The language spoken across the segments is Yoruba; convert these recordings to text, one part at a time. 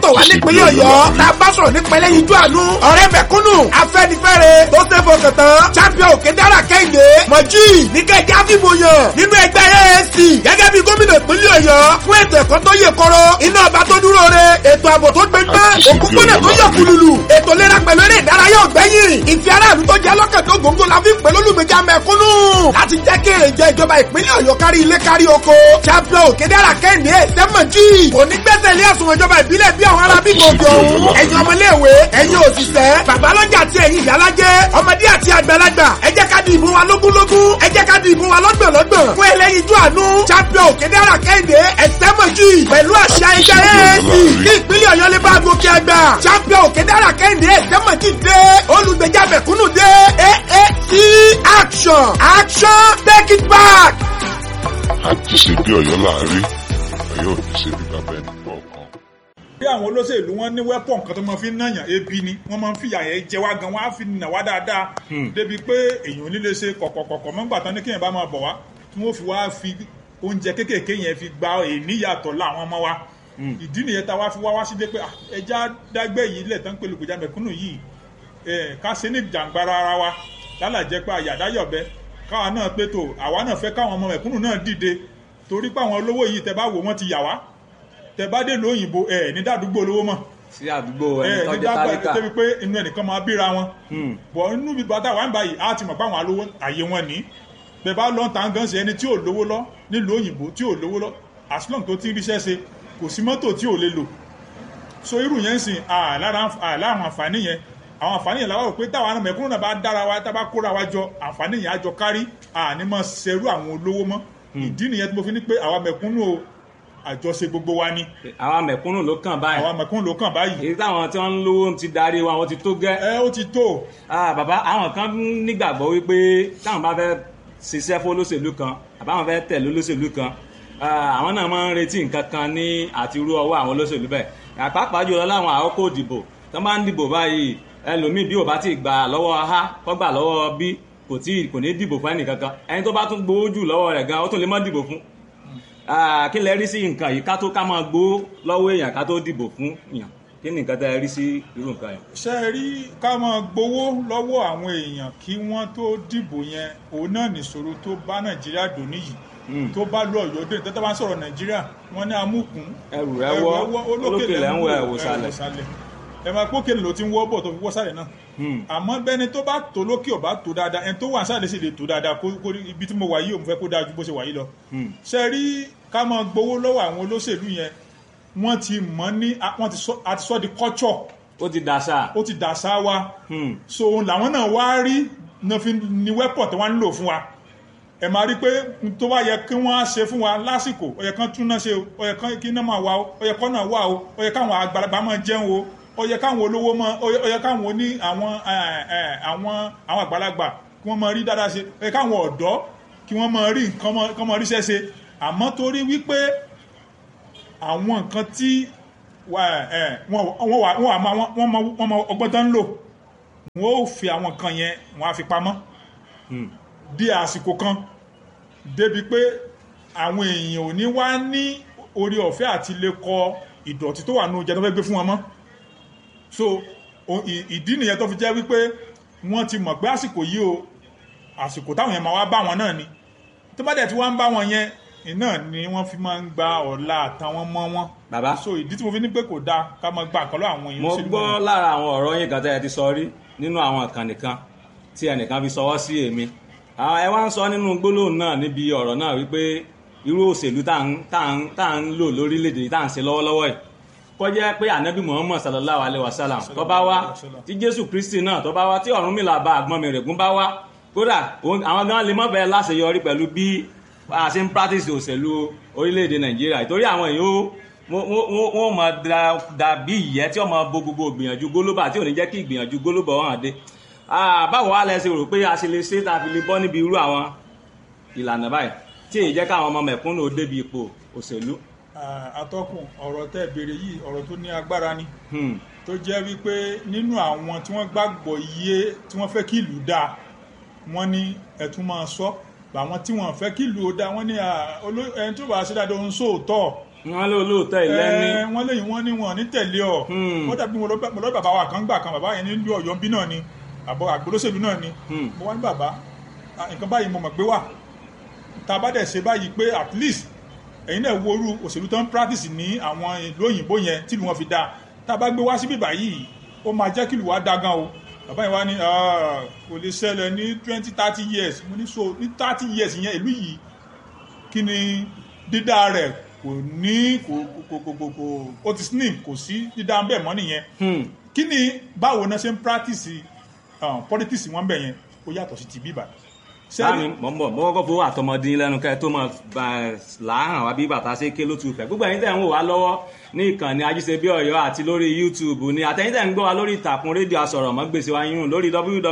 tọ̀ wá nípínlẹ̀ ọ̀yọ́ tá a bá sọ̀rọ̀ nípa ẹlẹ́yinjú àánú ọ̀rẹ́ mẹ̀kúnnù afẹ́nifẹ́re tó ṣe fọkàn tán champion òkè dára kẹ́hìndé mọ̀jì níkẹ́jẹ́ àfihàn yàn nínú ẹgbẹ́ AAC gẹ́gẹ́ bí gómìnà ìpínlẹ̀ ọ̀yọ́ fún ètò ẹ̀kọ́ tó yè kọ́rọ́ iná ọba tó dúró re ètò ààbò tó gbẹgbẹ́ òkúpọ̀nà tó yọ kùlùlù ètò ìlera pẹ̀lú eré ìdárayá ọ̀gbẹ́yìn ìfẹ́ aráàlú tó jẹ́ lọ́kàn tó gbòǹgbò la fi ń pè lólùgbèjà mẹ̀kúnnù láti jẹ́ kí èrè jẹ ìjọba ìpínlẹ̀ ọ̀yọ́ kárí ilé kárí oko champion òkè dára kẹ́hìndé sẹ́mọ̀jì òní gbẹ́sẹ̀ ilé àsùnwọ̀n ìjọba ìbílẹ̀ bí àwọn ará bíbí òkè òun ẹ̀yin ọmọléèwé ẹ̀yin òṣìṣẹ́ babalọ́jà àti ẹ̀yin ìyálájẹ́ ọmọdé àti àgbàlagbà ẹ jẹ́ ká di ìbò wa lógúnlógún ẹ jẹ́ ká di ìbò wa lọ́gbọ̀nlọ́gbọ̀n fún ẹlẹ́yinjú àánú champion òkèdèrà kẹ́hìndé ẹ̀sẹ́mọ̀jì pẹ̀lú àṣà ẹgbẹ́ AAC kí ìpínlẹ̀ ọ̀yọ́ lè bá gòkè àgbà champion òkèdèrà kẹ́hìndé ẹ̀sẹ́mọ̀jì dé olùgbèjà mẹ̀kúnnù dé AAC action action take it back. àti ṣe bí ọ̀yọ́ láàárín ọ̀yọ́ ò ní ṣe bí bàbá ẹni kọ̀ọ̀kan. bí àwọn olóṣèlú wọn ní wẹ́pọ̀n kan tó máa fi ń nàyàn ebi ni wọ́n máa ń fìyà yẹn jẹ wá gan wọ́n á fi nà wá dáadáa débi pé èèyàn ò ní lè ṣe kọ̀kọ̀kọ̀kọ̀ mọ́gbà tán ní kéèyàn bá máa bọ̀ wá tí wọ́n fi wá fi oúnjẹ kéékèèké yẹn fi gba èníyàtọ̀ láwọn ọmọ wa ìdí nìyẹn tá a wá fi wá wá sílé pé ah, ẹja dágbẹ́ yìí lẹ̀ tán pé lùkùjà mẹ̀kúnnù yìí eh, ká ṣe ní jàǹgbara ara wa lálàjẹ́ pé àyàdáyọ̀bẹ káwa náà pé tó àwa náà fẹ́ káwọn ọmọ mẹ̀kúnnù náà dìde torí pé àwọn olówó yìí tẹ bá wò wọ́n ti yà wá tẹ bá dé lóyìnbó ẹ ní dàdúgbò olówó mọ̀ sí àdúgbò ẹni ẹ tó ní jẹ́ dàgbà tálíkà débi pé inú ẹnìkan máa bíra wọn bọ̀ inú bí bàtà wà ń báyìí á ti mọ̀ pé àwọn alówó àyè wọn ní bẹ́ẹ̀ bá lọ́n tàn gan ṣe ẹni tí ò lówó lọ nílùú òyìnbó tí ò lówó lọ as long tó ti ń ríṣẹ́ ṣe kò sí mọ́tò tí ò lè lò so irú yẹn ń sìn àlára àwọn àǹfààní yẹn àwọn àǹfààní yẹn làwọn rò pé táwọn ará mẹ̀kúnnù náà bá dára wa tá a bá kóra wa jọ àǹfààní yẹn á jọ kárí àní mọ̀ ṣerú àwọn olówó mọ́ ìdí nìyẹn tí mo fi ní pé àwa mẹ̀kúnnù o àjọṣe gbogbo wa ni àwọn mẹ̀kúnnù ló kàn báyìí àwa mẹ̀kúnnù ló kàn báyìí èyí táwọn tí wọ́n ń lówó ti darí wa wọ́n ti tó gẹ́ ẹ ó ti tó Ah, bàbá àwọn kan nígbàgbọ́ wípé táwọn bá fẹ́ ṣiṣẹ́ fún olóṣèlú kan àbáwọn fẹ́ tẹ̀lé olóṣèlú kan ah, àwọn náà máa ń retí nǹkan kan ní àti irú ọwọ́ àwọn olóṣèlú bẹ́ẹ̀ àpapọ̀ jùlọ láwọn àkókò ìdìbò tó máa ń dìbò báyìí ẹlòmíì bí ò bá ti gbà lọ́wọ́ a kọ́ gbà lọ́wọ́ b kò tí kò ní dìbò fún ẹnìkankan ẹni tó bá tún gbowó jù lọ́wọ́ rẹ̀ gan ó tún lè má dìbò fún Ah, kí lẹ rí sí nǹkan yìí ká tó ká máa gbowó lọ́wọ́ èèyàn ká tó dìbò fún èèyàn kí ni nǹkan tẹ́ ẹ rí sí irú nǹkan yẹn. ṣe é rí ká máa gbowó lọ́wọ́ àwọn èèyàn kí wọ́n tó dìbò yẹn òun náà nìṣòro tó bá nàìjíríà dò níyì tó bá lọ ọ̀yọ́ dé tẹ́tẹ́ bá ń sọ̀rọ̀ nàìjíríà wọ́n ní amúkún ẹrù rẹ wọ olókè lẹ ń wọ ẹwò sálẹ̀. ẹ máa pókè ló ti ń wọ́ bọ̀ tó fi wọ́ sálẹ̀ náà àmọ́ bẹ́ni tó bá tó lókè ọ̀bá tó dáadáa ẹni tó wà sálẹ̀ sì lè tó dáadáa kó kó ibi tí mo wà yìí òun fẹ́ kó dáa ju bó ṣe wà yìí lọ. ṣe rí ká máa gbowó lọ́wọ́ àwọn olóṣèlú yẹn wọ́n ti mọ̀ ní wọ́n ti sọ àti sọ di culture ó ti dàṣà. ó ti dàṣà wa so òun làwọn náà wá rí náà fi ní weapon tí wọ́n ń lò fún wa ẹ máa rí pé n tó bá yẹ kí wọ́n á ṣe fún wa lásìkò ó yẹ kán tún náà ṣe o ó yẹ kán kí náà máa wà o ó yẹ kán náà wà o ó yẹ káwọn àgbàlagbà máa jẹun o ó yẹ káwọn olówó máa ó yẹ ó yẹ káwọn oní àwọn ẹ, ẹ, àwọn àwọn àgbàlagbà kí wọ́n máa rí dáadáa ṣe ó yẹ káwọn ọ̀dọ́ kí wọ́n máa rí nǹkan máa- kán máa ríṣẹ́ ṣe àmọ́ torí wípé àwọn nǹkan tí wà- ẹ, wọ́n wọ́n wà wọ́n wà máa wọ́n mọ wọ́n mọ ọgbọ́n tán ń lò wọ́n ó fi àwọn nǹkan yẹn wọ́n á fi pamọ́ di àsìkò kan débi pé àwọn èèyàn ò ní wá ní orí ọ̀fẹ́ àti lè kọ ìdọ̀tí tó wà ní oúnjẹ tó fẹ́ gbé fún wọn mọ́ so o- ì- ìdí nìyẹn tó fi jẹ́ wípé wọ́n ti mọ̀ pé àsìkò yìí o àsìkò táwọn yẹn máa wá bá wọn náà ni tó bá dẹ̀ tí wọ́n ń bá wọn yẹn iná ni wọ́n fi máa ń gba ọ̀la àtàwọn mọ́ wọn bàbá so ìdí tí mo fi ní pé kò dáa ká máa gba nǹkan lọ́wọ́ àwọn èèyàn mo sílùú gbọ́ wọn. lára àwọn ọ̀rọ̀ yín kan tẹ́ ẹ ti sọ rí nínú àwọn ìkànnì kan tí ẹnìkan fi sọwọ́ sí èmi àwọn ẹ wá ń sọ nínú gbólóhùn náà níbi ọ̀rọ̀ náà wípé irú òṣèlú tá à ń tá à ń tá à ń lò lórílẹ̀‐èdè yìí tá à ń ṣe lọ́wọ́lọ́wọ́ yìí kọjá pé ànábì muhammad sallallahu alayhi wa sallam tó bá wá tí jésù kristi náà tó bá wá tí ọ̀rúnmìlà bá àgbọn mi règún bá wá kódà òun- àwọn gan lè mọ́ bẹ́ẹ̀ láṣeyọrí pẹ̀lú bí a ṣe ń practice òṣèlú orílẹ̀‐èdè nàìjíríà ìtorí àwọn èèyàn ó wọ́n- wọ́n wọ́n mọ̀ dàbí ìyẹ́ tí wọ́n mọ̀ bo gbogbo ìgbìyànjú gólóbà tí ò ní jẹ́ kí ìgbìyànjú gólóbà wọn hàn dé Ah, báwo wá lẹ ṣe rò pé a ṣe lè ṣe tá a fi lè bọ́ níbi irú àwọn ìlànà báyìí tí èyí jẹ́ káwọn ọmọ mẹ̀kúnnù ó débi ipò òṣèlú. Ah, atọ́kùn ọ̀rọ̀ tẹ́ ẹ béèrè yìí ọ̀rọ̀ tó ní agbára ni Hmm. tó jẹ́ wípé nínú àwọn tí wọ́n gbàgbọ́ iye tí wọ́n fẹ́ kí ìlú dáa wọ́n ní ẹ̀tún máa sọ àwọn tí wọ́n fẹ́ kí ìlú ó dáa wọ́n ní ah, oló- ẹni tó bá ṣe dáadáa ń sóòótọ́ wọ́n lé olóòótọ́ ìlẹ́ni ẹ wọ́n léyìn wọ́n ní wọn ní tẹ̀lé ọ Hmm. ó dàbí mo lọ bá- mo lọ bàbá wa kan gbà kan bàbá yẹn nílùú Ọ̀yọ́ bí náà ni àbọ̀ àgbólóṣèlú náà ni Hmm. mo wá ní bàbá ah, nǹkan báyìí mo mọ̀ pé wà tá a bá dẹ̀ ṣe báyìí pé at least ẹ̀yin náà wo orú òṣèlú tó ń practice ní àwọn ìlú òyìnbó yẹn tìlú wọn fi dáa tá a bá gbé wá síbí báyìí ó máa jẹ́ kí ìlú wa dáa gan o bàbá yẹn wá ní "Ah, kò lè ṣẹlẹ̀ ní twenty thirty years mo ní so ní thirty years yẹn ìlú yìí kí ni dídá rẹ̀ kò ní kò kò kò kò kò ó ti slim kò sí dídá bẹ́ẹ̀ mọ́ nìyẹn Hmm. kí ni báwo náà ṣe ń practice um, politics wọn bẹ̀ yẹn ó yàtọ̀ sí ti bíbà sáàmì mọ̀ ń bọ̀ mọ́ kọ́kọ́ fowó àtọmọdé lẹ́nu kẹ́ tó mọ̀ láhàn wá bí bàtà ṣe ké ló tu fẹ́ gbogbo ẹ̀yin tẹ̀ ń wò wá lọ́wọ́ ní ìkànnì ajíṣebí ọ̀yọ́ àti lórí youtube ni àtẹ̀yin tẹ̀ ń gbọ́ wa lórí ìtàkùn rédíò asọ̀rọ̀mọ́gbèsè wa yún lórí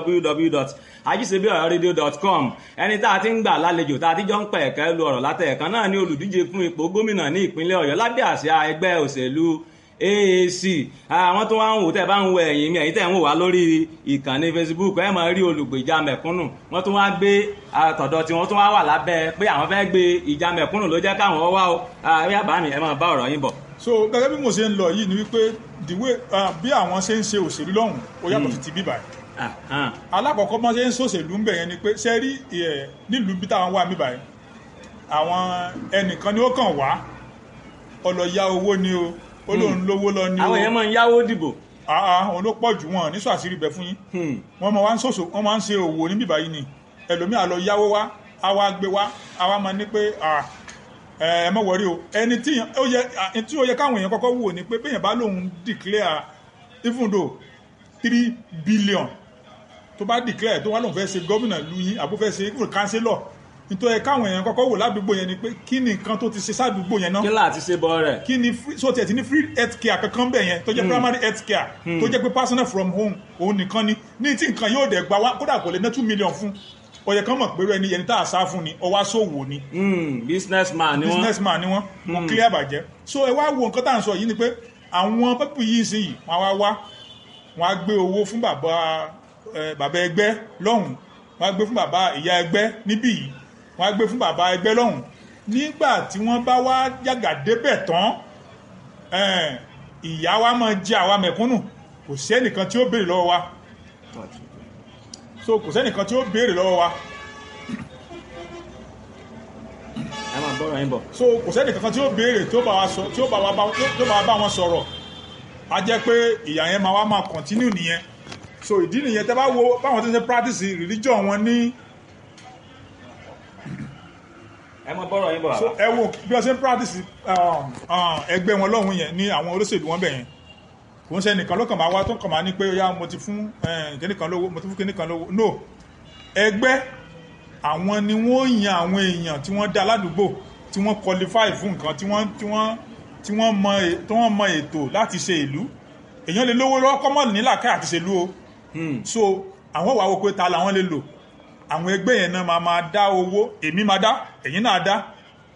www.ajíṣebíọ̀yọ́radio.com ẹni tá a ti ń gbà lálejò tá a ti jọ ń pẹ̀ ẹ̀kẹ́ lu ọ̀rọ̀ látẹ̀ẹ̀kan náà ní olùdíje fún ipò gómìnà ní ìpínlẹ̀ ọ̀yọ́ lábẹ́ àsíá ẹgbẹ́ òṣèlú AAC àwọn tó wá ń wò tẹ́ bá ń wo ẹ̀yìn mi ẹ̀yìn tẹ́ ń wò wá lórí ìkànnì Facebook ẹ máa rí olùgbèjà mẹ̀kúnnù wọ́n tún wá gbé àtọ̀dọ̀ tí wọ́n tún wá wà lábẹ́ pé àwọn fẹ́ gbé ìjà mẹ̀kúnnù ló jẹ́ káwọn wá o àbí àbá mi ẹ máa bá ọ̀rọ̀ yín bọ̀. so gẹ́gẹ́ bí mo ṣe ń lọ yìí ni wípé the way uh, bí àwọn ṣe ń ṣe òṣèlú lọ́hùn ó yàtọ̀ sí ti bíbà yìí Ah, ah. alákọ̀ọ́kọ́ bọ́n ṣe ń ṣòṣèlú ń bẹ̀ yẹn ni pé ṣe rí ẹ̀ nílùú bí táwọn wà bíbà yìí àwọn ẹnìkan ni ó kàn wá ọlọ́ya owó ni o ó lóun lówó lọ ni o àwọn èèyàn máa ń yáwó dìbò. àà òun ló pọ̀ jù wọn ní sàṣírí bẹ̀ fún yín Hmm. wọ́n máa wá ń ṣòṣò wọ́n máa ń ṣe òwò ní bíbá yìí ni ẹlòmíà lọ yáwó wá á wá gbé wá á wá máa ní pé à, ẹ ẹ mọ̀ wọ́rí o ẹni tí yàn- ó yẹ à, tí ó yẹ káwọn èèyàn kọ́kọ́ wò ni pé bẹ́ẹ̀ bá lòun declare even though three billion tó bá declare tó wá lòun fẹ́ ṣe gómìnà lu yín àbó fẹ́ ṣe even councillor nítorí káwọn èèyàn kọ́kọ́ wò ládùúgbò yẹn ni pé kí ni nǹkan tó ti ṣe sádùúgbò yẹn náà kí láti ṣe bọ́ rẹ̀. kí ni free so tiẹ̀ ti ní free health care kankan bẹ̀ yẹn tó jẹ́ primary health care tó jẹ́ pé personal from home òun nìkan ni ní tí nǹkan yóò dẹ̀ gba wá kódà kò lè ná two million fún ọ̀yẹ̀ kan mọ̀ pé ẹni ẹni tá a sá fún ni ọwá sòwò ni Hmm, businessman ni wọ́n. businessman ni wọ́n kò clear bàjẹ́ so ẹ wá wo nǹkan tá à ń sọ yìí ni pé àwọn pẹ́pù yìí sí yìí wọ́n á wá wá wọ́n á gbé owó fún bàbá ẹ, bàbá ẹgbẹ́ lọ́hùn wọ́n á gbé fún bàbá ìyá ẹgbẹ́ níbí yìí wọ́n á gbé fún bàbá ẹgbẹ́ lọ́hùn nígbà tí wọ́n bá wá yàgà débẹ̀ tán ẹ, ìyá wa máa jẹ àwa mẹ̀kúnnù kò sẹ́nìkan tí ó béèrè lọ́wọ́ wa so kò sẹ́nìkan tí ó béèrè lọ́wọ́ wa ẹ máa bọ́rọ̀ yín bọ̀. so kò sẹ́ni kankan tí ó béèrè tí ó bá wa sọ tí ó bá wa bá tí ó bá wa bá wọn sọ̀rọ̀ a jẹ́ pé ìyà yẹn máa wá máa continue nìyẹn so ìdí nìyẹn tẹ́ bá wo báwọn tó ń ṣe practice religion wọn ní ẹ máa bọ́rọ̀ yín bọ̀ so bàbá. ẹ wo bí wọ́n ṣe ń practice um, um, ẹgbẹ́ wọn lọ́hùn yẹn ní àwọn olóṣèlú wọn bẹ̀ yẹn kò ń ṣe nìkan ló kàn máa wá tó kàn máa ní pé ya mo ti fún kíníkan lówó mo ti fún kíníkan lówó no ẹgbẹ́ àwọn ni wọ́n yan àwọn èèyàn tí wọ́n dá ládùúgbò tí wọ́n qualify fún nǹkan tí wọ́n tí wọ́n tí wọ́n mọ è- tí wọ́n mọ ètò láti ṣe ìlú èèyàn lè lówó lọ́wọ́ kọ́mọ̀ nílàkẹ́ àti ṣèlú o Hmm. so àwọn wàá wo pé ta làwọn lè lò àwọn ẹgbẹ́ yẹn náà máa máa dá owó èmi máa dá ẹ̀yin náà dá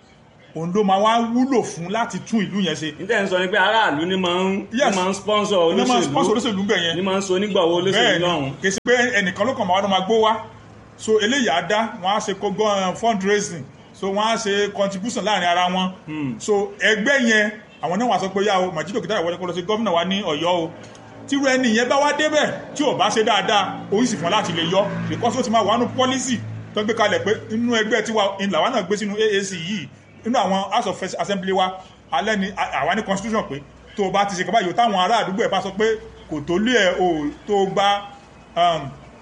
òun ló máa wá wúlò fún láti tún ìlú yẹn ṣe níta ń sọ ni pé aráàlú ni máa ń Yes. ni máa ń sponsor ní máa sponsor olóṣèlú olóṣèlú bẹ̀ yẹn ni máa ń so onígbàwọ́ olóṣèlú bẹ́ẹ̀ lọ́hùn. ni kì í ṣe pé ẹnìkan ló kàn máa wá ló máa gbó wá so eléyìí á dá wọn á ṣe kógó fundraising so wọn á ṣe contribution láàrin ara wọn so ẹgbẹ́ yẹn àwọn náà wà sọ pé yá o Màjídò Kìtàyà wọlé kó lọ sí gómìnà wa ní Ọ̀yọ́ o tíru ẹni yẹn bá wá débẹ̀ tí ò bá ṣe dáadáa oyin sì fún láti lè yọ because ó ti máa wà nù policy tó gbé kalẹ̀ pé inú ẹgbẹ́ tiwa ìlàwọ́ náà gbé sínú AAC yìí inú àwọn house of assembly wa alẹ́ ni àwa ní constitution pé tó o bá ti ṣe kaba yòó táwọn ará àdúgbò ẹ̀ bá sọ pé kò tó lé ẹ̀ o tó o gba um,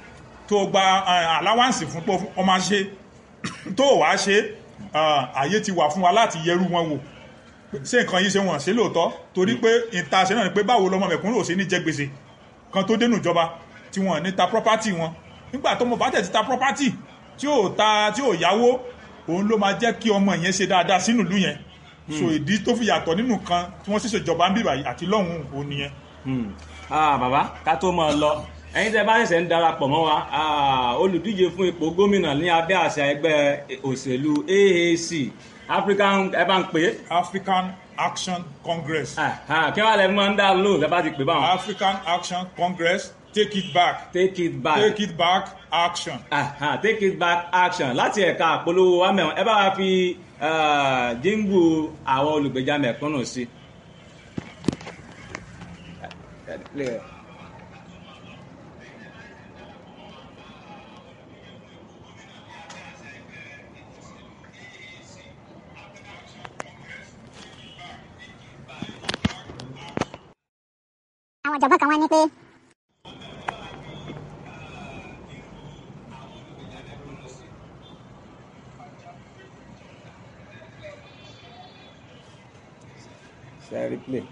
tó o gba uh, allowance fún pé ọmọ ṣe tó o wá ṣe uh, àyè ti wà fún wa láti yẹrù wọn wò ṣé nǹkan yìí ṣe wọ́n ṣe lóòótọ́ torí pé ìta ṣe náà ni pé báwo lọmọ mẹ̀kúnrò ṣe ní jẹ gbèsè kan tó dénú ìjọba tí wọ́n ní ta property wọn nígbà tó mọ̀ bá tẹ̀ ti ta property tí ò ta tí ò yáwó òun ló máa jẹ́ kí ọmọ yẹn ṣe dáadáa sínú ìlú yẹn so ìdí tó fi yàtọ̀ nínú kan tí wọ́n ṣẹ̀ṣẹ̀ jọba ń bíbà yìí àti lọ́hùn òun nìyẹn. Hmm. Ah, bàbá ká tó máa lọ ẹ̀yin tẹ́ bá ṣẹ̀ṣẹ̀ ń darapọ̀ mọ́ wa ah, olùdíje fún ipò gómìnà ní abẹ́ àṣà ẹgbẹ́ òṣèlú AAC African ẹ bá ń pè é African Action Congress Ah, ah, kí wàá lẹ máa ń dá lò lẹ bá ti pè báwọn African Action Congress take it back take it back take it back action. Ah, ah, take it back action láti ẹ̀ka àpolówó wa mẹ́wọ̀n ẹ bá wa fi eh, jíǹgù àwọn olùgbèjà mẹ̀kúnnù sí. àwọn ọ̀jọ̀gbọ́n kan wá ní pé Share replay.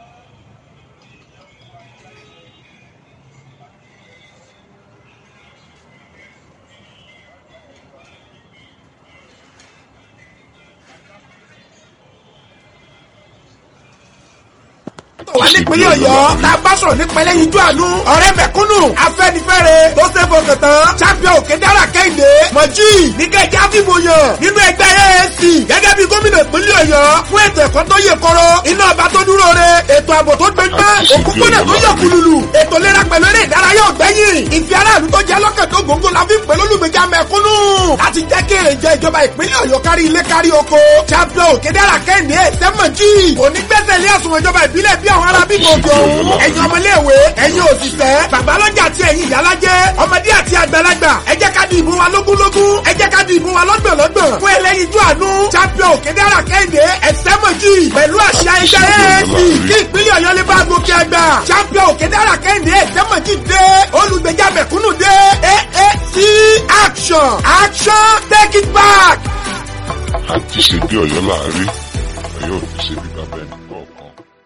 wà nípínlẹ̀ ọ̀yọ́ la bá sọ̀rọ̀ nípínlẹ̀ yíjú àánú ọ̀rẹ́ mẹ̀kúnnù afẹ́nifẹ́re tó ṣe fọkàn tán champion òkè dára kẹ́hìndé mọ̀jì níkẹ́jẹ́ àfìmọ̀yàn nínú ẹgbẹ́ AAC gẹ́gẹ́ bí gómìnà ìpínlẹ̀ ọ̀yọ́ fún ètò ẹ̀kọ́ tó yè kọ́rọ́ iná ọba tó dúró re ètò ààbò tó gbẹgbẹ́ òkúpọ̀nà tó yọ kùlùlù ètò ìlera pẹ̀lú eré ìdárayá ọ̀gbẹ́yìn ìfẹ́ aráàlú tó jẹ́ lọ́kàn tó gbòǹgbò la fi ń pè lólùgbèjà mẹ̀kúnnù láti jẹ́ kí èrè jẹ ìjọba ìpínlẹ̀ ọ̀yọ́ kárí ilé kárí oko champion òkè dára kẹ́hìndé sẹ́mọ̀jì òní gbẹ́sẹ̀ ilé àsùnwọ̀n ìjọba ìbílẹ̀ bí àwọn ará bí gòkè òun ẹ̀yin ọmọléèwé ẹ̀yin òṣìṣẹ́ babalọ́jà àti ẹ̀yin ìyálájẹ́ ọmọdé àti àgbàlagbà ẹ jẹ́ ká di ìbò wa lógúnlógún ẹ jẹ́ ká di ìbò wa lọ́gbọ̀nlọ́gbọ̀n fún ẹlẹ́yinjú àánú champion òkèdèrà kẹ́hìndé ẹ̀sẹ́mọ̀jì pẹ̀lú àṣà ẹgbẹ́ AAC kí ìpínlẹ̀ ọ̀yọ́ lè bá gòkè àgbà champion òkèdèrà kẹ́hìndé ẹ̀sẹ́mọ̀jì dé olùgbèjà mẹ̀kúnnù dé AAC action action take it back. àti ṣe bí ọ̀yọ́ láàárín ọ̀yọ́ ò ní ṣe bí bàbá ẹnì kọ̀ọ̀kan.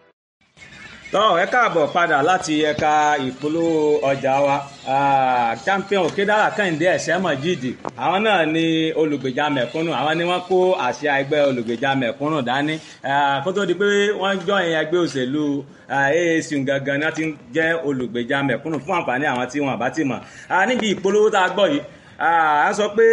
tọ́ ẹ káàbọ̀ padà láti ẹ̀ka ìpolówó ọjà wa Ah, champion òkèdára kẹ́hìndé ẹ̀sẹ̀ mọ̀jídì àwọn náà ni olùgbèjà mẹ̀kúnnù àwọn ni wọ́n kó àṣà ẹgbẹ́ olùgbèjà mẹ̀kúnnù dání Ah, kó tó di pé wọ́n jọ ìyẹn ẹgbẹ́ òṣèlú ah, AAC gangan náà ti ń jẹ́ olùgbèjà mẹ̀kúnnù fún àǹfààní àwọn tí wọ́n bá ti mọ̀ Ah, níbi ìpolówó tá a gbọ́ yìí ah, a sọ pé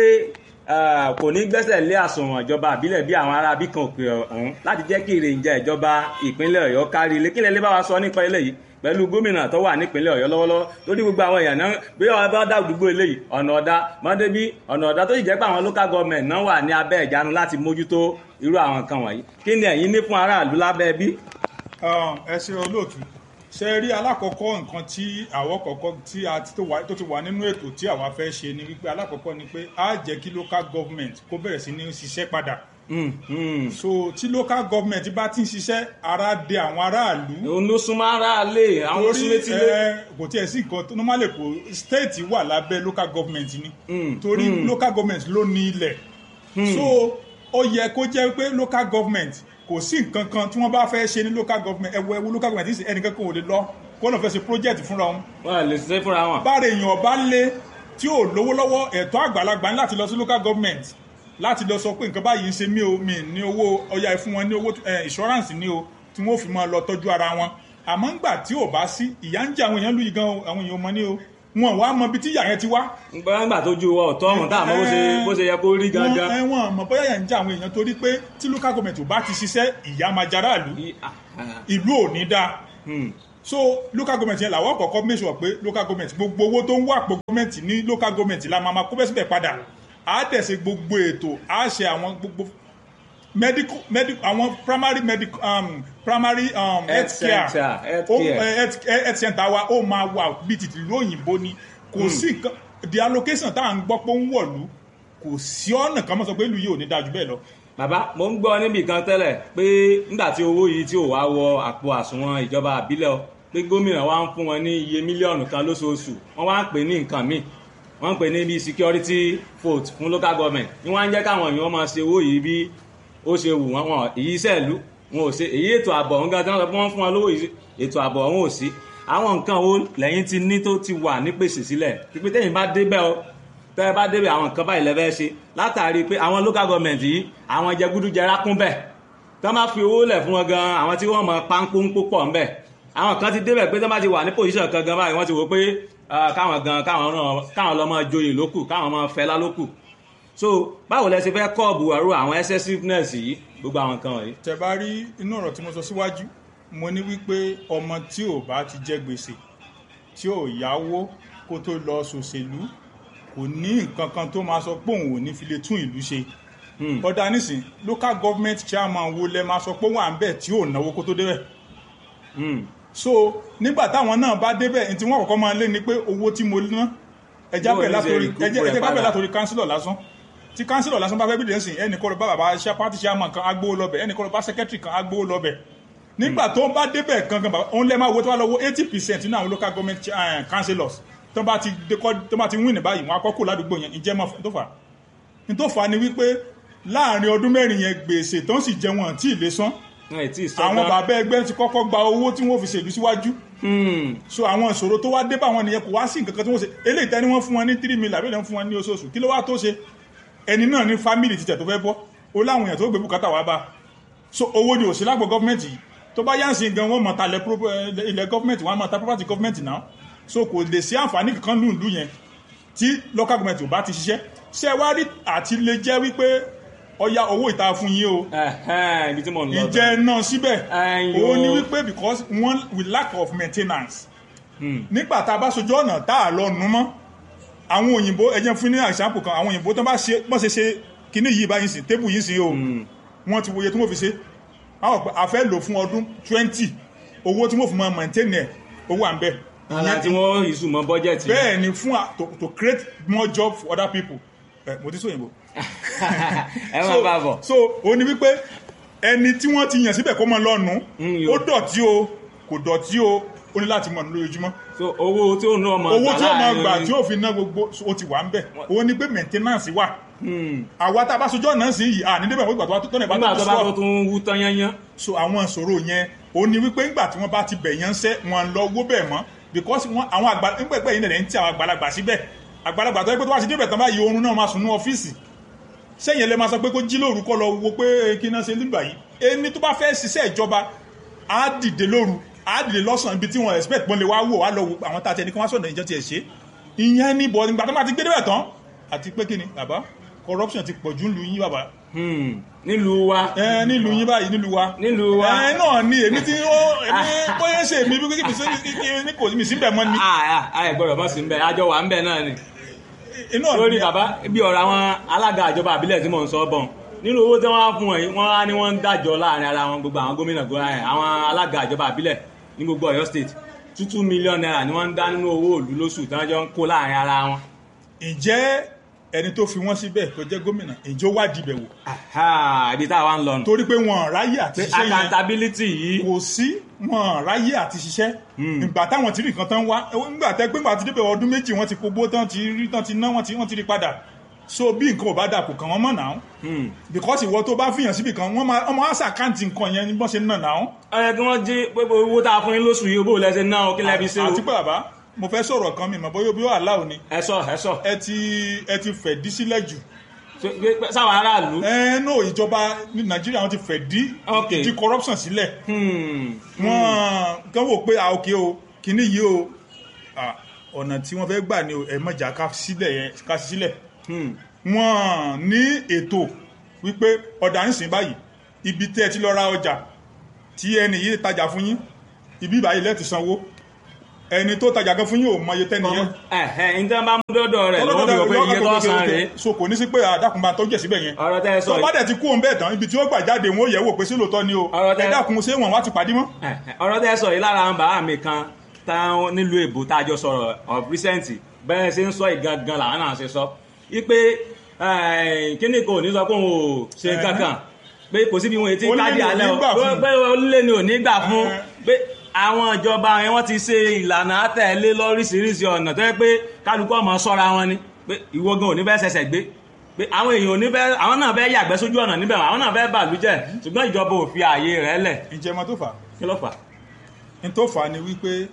ah, kò ní gbẹ́sẹ̀ lé àsùnwọ̀n ìjọba àbílẹ̀ bí àwọn ará bí kan òkè ọ̀hún láti jẹ́ kí ìrìnjà ìjọba ìpínlẹ̀ ọ̀yọ́ kárí ilé kílẹ̀ lè bá wa sọ nípa eléyìí pẹ̀lú gómìnà tó wà nípínlẹ̀ ọ̀yọ́ lọ́wọ́lọ́wọ́ lórí gbogbo àwọn èèyàn náà bí wọ́n bá dá àdúgbò eléyìí ọ̀nà ọ̀dá mọ́débí ọ̀nà ọ̀dá tó sì jẹ́ pé àwọn local government náà wà ní abẹ́ ìjánu láti mójútó irú àwọn nǹkan wọ̀nyí kí ni ẹ̀yin ní fún aráàlú lábẹ́ bí? Um, ẹ ṣe olóòtú ṣe rí alákọ̀ọ́kọ́ nǹkan tí àwọ̀ kọ̀ọ̀kọ́ tí a ti tó wà- tó ti wà nínú ètò tí àwa fẹ́ ṣe ni wípé alákọ̀ọ́kọ́ ni pé á jẹ́ kí local government kó bẹ̀rẹ̀ sí ní ṣiṣẹ́ padà Mm, mm. so tí local government bá ti ń ṣiṣẹ́ ara dé àwọn aráàlú òun ló súnmọ́ aráàlé àwọn ló súnmọ́ etílé. ẹ, kò tiẹ̀ sí nǹkan tó normally kò state wà lábẹ́ local government ni Mm, torí local government ló ní ilẹ̀ so ó yẹ kó jẹ́ pé local government kò sí nǹkan kan tí wọ́n bá fẹ́ ṣe ní local government ẹ̀wọ̀ ẹ̀wọ̀ local government ní ẹnìkan kan ò lè lọ kó lọ́n fẹ́ ṣe project fúnra wọn wọ́n lè ṣe fúnra wọn. bára èèyàn bá lé tí ò lówó lọ́wọ́ ẹ̀tọ́ àgbàlagbà ní láti lọ sí local government láti lọ sọ pé nǹkan báyìí ń ṣe mí o mi ní owó ọya ẹ fún wọn ní owó ẹ, insurance ní o tí wọ́n fi máa lọ tọ́jú ara wọn àmọ́ ńgbà tí ò bá sí ìyà ń jẹ àwọn èèyàn lù yìí gan o àwọn èèyàn ò mọ ní o wọn wá mọ ibi tí ìyà yẹn ti wá gbọ́ngbà tó ju ọ̀tọ́ ọ̀hún tá àmọ́ bó ṣe- bó ṣe yẹ kó rí gangan. wọn wọn mọ bóyá ìyà ń jẹ àwọn èèyàn torí pé tí local government ò bá ti ṣiṣẹ́ ìyà máa jẹ aráàlú I- ah, ah, ìlú ò ní dáa hmm. so local government yẹn làwọn kọ̀ọ̀kan make sure pé local government gbogbo owó tó ń wà pọ̀ government ní local government la máa ma kó bẹ́ẹ̀ síbẹ̀ padà á tẹ̀sí gbogbo ètò á ṣe àwọn gbogbo medical medical àwọn primary medical um, primary um, health care center, health Ó- care. eh, health eh, health center wa ó máa wà bíi tìtì ìlú òyìnbó ni kò sí nǹkan the allocation tá à ń gbọ́ pé ó ń wọ̀lú kò sí ọ̀nà kan mọ́ sọ pé ìlú yìí ò ní dájú bẹ́ẹ̀ lọ bàbá mo ń gbọ́ níbì kan tẹ́lẹ̀ pé nígbà tí owó yìí tí ò wá wọ àpò àsùnwọ̀n ìjọba àbílẹ̀ o pé gómìnà wa ń fún wọn ní iye mílíọ̀nù kan lóṣooṣù wọ́n wá ń pè ní nǹkan míì wọ́n ń pè ní bí security vote fún local government ní wọ́n á ń jẹ́ káwọn èèyàn máa ṣe owó yìí bí ó ṣe wù wọ́n wọn èyí sẹ́ẹ̀lú wọn ò ṣe èyí ètò ààbò ọ̀hún gan tí wọ́n sọ pé wọ́n fún wọn lówó yìí ètò ààbò ọ̀hún ò sí àwọn nǹkan wo lẹ́yìn ti ní tó ti wà nípèsè sílẹ̀ pípé tẹ́yìn bá débẹ̀ o tẹ́ ẹ bá débẹ̀ àwọn nǹkan báyìí lẹ́fẹ́ ṣe látàrí pé àwọn local government yìí àwọn jẹgúdújẹrá kún bẹ̀ tí wọ́n bá fi owó lẹ̀ fún wọn gan àwọn tí wọ́n mọ páńpóńpó pọ̀ ńbẹ̀ àwọn kan ti débẹ̀ pé tí wọ́n bá ti wà ní position kan gan báyìí wọ́n ti wò pé ah, káwọn gan káwọn náà káwọn lọ́ máa joyè lókù káwọn máa fẹlá lókù so báwo lẹ ṣe fẹ́ kọ́ọ̀bù àrò àwọn excessiveness yìí gbogbo àwọn nǹkan wọ̀nyí. tẹ bá rí inú ọ̀rọ̀ tí mo sọ síwájú mo ní wípé ọmọ tí ò bá ti jẹ gbèsè tí ò yáwó kó tó lọ ṣòṣèlú kò ní nǹkan kan tó máa sọ pé òun ò ní fi lè tún ìlú ṣe ọ̀dà nísìn local government chairman wo lẹ máa sọ pé wà ń bẹ̀ tí ò náwó kó tó débẹ̀ Hmm. so nígbà táwọn náà bá débẹ̀ ní tí wọ́n kọ́kọ́ máa lé ni pé owó tí mo ná ẹjá Bó bẹ̀ ní ṣe látòrí recoup ẹjẹ́ rẹ̀ ẹjẹ́ ká bẹ̀ padà? látòrí councillor lásán tí councillor lásán bá fẹ́ bí dẹ́sìn ẹnì kọ́ lọ bá bàbá ṣá party chairman kan agbówó lọ́bẹ̀ ẹnì kọ́ lọ bá secretary kan agbówó lọ́bẹ̀ nígbà tó bá débẹ̀ gangan bàbá òun lẹ́ máa wo tó bá lọ wo eighty percent nínú àwọn local government eh, councillors tó bá ti dékọ́ tó bá ti win ní báyìí wọn akọ́kọ́ ládùúgbò yẹn ìjẹ́ mọ́ tó fà á ní tó fà á ni wípé láàrin ọdún mẹ́rin yẹn gbèsè tó ń sì jẹ wọn tí ì lè san wọn ì tí ì sọ àwọn tán. bàbá ẹgbẹ́ ti kọ́kọ́ gba owó tí wọ́n fi ṣèlú síwájú Hmm. so àwọn ìṣòro tó wá dé bá wọn nìyẹn kò wá sí nǹkan kan tí wọ́n ṣe eléyìí tẹ́ ni wọ́n fún wọn ní three million àbí wọ́n fún wọn ní oṣooṣù kí ló wá tó ṣe ẹni náà ní family títẹ̀ tó fẹ́ bọ́ ó láwọn èèyàn tó gbé bùkátà wá bá so owó ni òsì lágbo gọ́fìmẹ̀ntì yìí tó bá yánsìn gan wọ́n mọ̀ ta ilẹ̀ pro- eh, ilẹ̀ gọ́fìmẹ̀ntì wọ́n á mọ̀ ta property gọ́fìmẹ̀ntì náà so kò lè sí àǹfààní kankan lùlù yẹn tí local government ò bá ti ṣiṣẹ́ ṣé ẹ wá rí àti lè jẹ́ wípé ọya owó ìta fún yín o Ẹ̀hẹ́n, ibi tí mò ń lọ. ìjẹ náà síbẹ̀ Ẹ̀yin òun ni o. wípé because one we lack of maintenance Hmm. nígbà tá a bá sojú ọ̀nà tá a lọ nu mọ́ àwọn òyìnbó ẹ jẹ́ fún ní example kan àwọn òyìnbó tó bá ṣe bọ́n ṣe ṣe kíní yìí báyìí sí tébù yìí sí o wọ́n ti wòye tí wọ́n fi ṣe àwọn pé a fẹ́ lò fún ọdún twenty owó tí wọ́n fi máa maintain ẹ̀ owó à ń bẹ̀ ara tí wọ́n ìṣù mọ́ bọ́jẹ̀tì. bẹ́ẹ̀ ni fún a- to, to create more job for other people ẹ mo ti sọ òyìnbó ẹ máa bá bọ̀. so ó ní wípé ẹni tí wọ́n ti yàn síbẹ̀ kó mọ lọ́nu Mm, ó yo. dọ̀tí o kò dọ̀tí o ó ní láti mọ̀ ní lójoojúmọ́ so owó tí ó ná ọmọ owó tí ó máa láàrin- gbà tí ó fi ná gbogbo ó ti wà ń bẹ̀ ó ní pé maintenance wà Hmm. àwa tá a bá sojú ọ̀nà sí yìí à ní débẹ̀ wọ́n ìgbà tó bá tó tọ́nà ìbá nígbà tó tó bá tó sọ tún wú tán yányán. so àwọn ìṣòro yẹn ó ní wípé ńgbà tí wọ́n bá ti bẹ̀ yẹn ń sẹ́ wọn lọ owó bẹ̀ mọ́ because wọn àwọn àgbà ńgbà ìgbà yìí nìyẹn ń tí àwọn àgbàlagbà síbẹ̀ àgbàlagbà tó yẹ pé tó bá ti débẹ̀ tán báyìí oorun náà máa sùn ní ọ́fíìsì sẹ́yìn lè máa sọ pé kó jí lóru kọ́ lọ wo pé kí náà ṣe nígbà yìí ẹni tó bá fẹ́ ṣiṣẹ́ ìjọba á dìde lóru á dìde lọ́sàn-án ibi tí wọ́n expect wọ́n lè wá wò wá lọ wo àwọn tá a tẹ ní kí wọ́n sọ̀dọ̀ ìjọ tiẹ̀ ṣe ìyẹn ní bọ̀ nígbà tó máa ti gbé débẹ̀ tán àti pé kí ni bàbá corruption ti pọ̀jù ńlu yín bàbá Hmm. nílùú wa ẹ nílùú yín báyìí nílùú wa nílùú wa. ẹ náà ni èmi tí ó èmi bóyá ṣe mi bí kí mi sí ní kò mi sí bẹ̀ mọ́ ni Ah, ah, ẹ gbọ́dọ̀ bọ́ sí ń bẹ̀ àjọ wà ń bẹ̀ náà ni. inú lórí bàbá bí ọ̀rọ̀ àwọn alága ìjọba àbílẹ̀ tí mò ń sọ bọ̀ nínú owó tí wọ́n á fún wọn yìí wọ́n á ní wọ́n ń dájọ́ láàrin ara wọn gbogbo àwọn gómìnà gómìnà ẹ̀ àwọn alága ìjọba àbílẹ̀ ní gbogbo Ọ̀yọ́ state two two million naira ni wọ́n ń dá nínú owó òlú lóṣù tí wọ́n jọ ń kó láàrin ara wọn. ǹjẹ́ ẹni tó fi wọ́n síbẹ̀ tó jẹ́ gómìnà ǹjẹ́ ó wádìí bẹ̀ wò Aha, ibi tá a wá ń lọ nù. torí pé wọn ráyè àti pé ṣiṣẹ́ yẹn accountability yìí kò sí wọn ráyè àti ṣiṣẹ́ ìgbà táwọn ti rí nǹkan tán wá nígbà tẹ́ pé nígbà tí débẹ̀ ọdún méjì wọ́n ti kógbó tán ti rí tán ti ná wọ́n ti wọ́n ti rí padà so bí nǹkan ò bá dà kò kàn wọ́n mọ̀ náà Hmm. because ìwọ tó bá fìyàn síbì kan wọ́n máa ọmọ àṣà àkáǹtì nǹkan yẹn ní bọ́n ṣe ń nà náà ó yẹ kí wọ́n jí pé owó tá a fún yín lóṣù yìí bó lẹ́sẹ̀ náà ó kí lẹ́bi ṣe o. àti pé bàbá mo fẹ́ sọ̀rọ̀ kan mi mọ̀ bóyá bí ó àláò ni ẹ sọ ẹ sọ ẹ ti ẹ ti fẹ̀ dí sílẹ̀ jù Ṣé- pé- sáwọn aráàlú. ẹ no ìjọba ní nàìjíríà wọn ti fẹ̀ dí Ok. ìdí corruption sílẹ̀ Hmm. wọn kàn wò pé ah ok o kìíní yìí o ah, ọ̀nà tí wọ́n fẹ́ gbà ni o ẹ mọ̀jà ká sílẹ̀ yẹn ká sí sílẹ̀ Hmm. wọ́n ní ètò wípé ọ̀dà ń sìn báyìí ibi tẹ́ ẹ ti lọ ra ọjà tí ẹni yìí tajà fún yín ibi ìbáyìí lẹ́ẹ̀tì sanwó ẹni tó tajà gan fún yín ò mọye tẹ́ni yẹn ẹ̀hẹ́ ní tí wọ́n bá mú dọ́dọ̀ rẹ̀ lọ́wọ́ bí wọ́n pé iye tó san rèé. so kò ní sí pé àdàkùnbà tó jẹ̀ síbẹ̀ yẹn ọ̀rọ̀ tẹ́ ẹ sọ tó bá yìí dẹ̀ ti kú òun bẹ́ẹ̀ tán ibi tí ó gbà jáde wọn ó yẹ̀ wò pé sí lóòótọ́ ni o Ọ̀rọ̀ tẹ́- ẹ dákun ṣé wọn wá ti pàdé mọ́. ẹ̀hẹ́, ọ̀rọ̀ tẹ́ ẹ sọ yìí lára àwọn bàbá mi kan táwọn nílùú èbó tá a jọ sọ̀rọ̀ of recent bẹ́ẹ̀ ṣe ń sọ ìgangan làwọn náà ṣe sọ wípé kíní kò ní sọ pé òun ò ṣe Ẹ̀hẹ́. kankan pé kò síbi wọn ètí Ó lé káàdì ní ò alẹ́ ní o gbà fún. pé olè ni ò ní gbà fún Ẹ̀hẹ́. pé àwọn ìjọba yẹn wọ́n ti ṣe ìlànà àtẹ̀lé lóríṣiríṣi ọ̀nà tó yẹ pé kálukú ọmọ sọ́ra wọn ni pé ìwọ gan ò ní fẹ́ ṣẹ̀ṣẹ̀ gbé pé àwọn èèyàn ò ní fẹ́ àwọn náà fẹ́ yàgbẹ́ sójú ọ̀nà níbẹ̀ àwọn náà fẹ́ bàlújẹ́ ṣùgbọ́n ìjọba ò fi ààyè rẹ̀ lẹ̀ ǹjẹ́ ọmọ tó fà á kí ló fà á? ní tó fà á ni wípé